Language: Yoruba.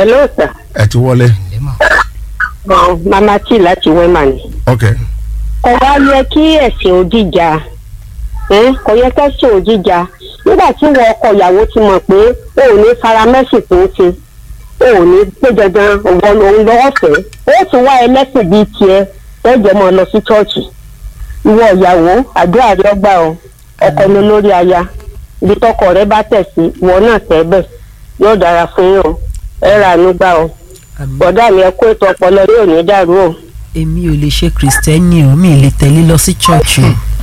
hello sir ẹ ti wọlé ọ mama tí láti wema ni. ok kò wá yẹ kí ẹ̀sìn òdìjà ẹ́ kò yẹ kẹ́sìn òdìjà nígbà tí wọ́n ọkọ ìyàwó ti mọ̀ pé o ò ní fara mẹ́sìn tó ń ṣe o ò ní pé dandan òun lòun lọ́wọ́ fẹ́ ó tún wá ẹlẹ́sìn bíi tiẹ̀ ẹ̀jẹ̀ mọ́ lọ sí chọ́ọ̀chì ìwọ ìyàwó àdúrà rẹ gbà ọ ọkọ ló lórí aya ibi tọkọ rẹ bá tẹ̀ sí ìwọ náà tẹ́ bẹ̀ yóò dára fún yín o ẹ rà ánú gbà ọ àmì bọ̀dá mi ẹ kó ètò ọpọlọ yóò ní dàrú o. èmi ò lè ṣe kìrìsìtẹ́nì o mi ì lè tẹ̀lé lọ sí chọ́ọ̀chì o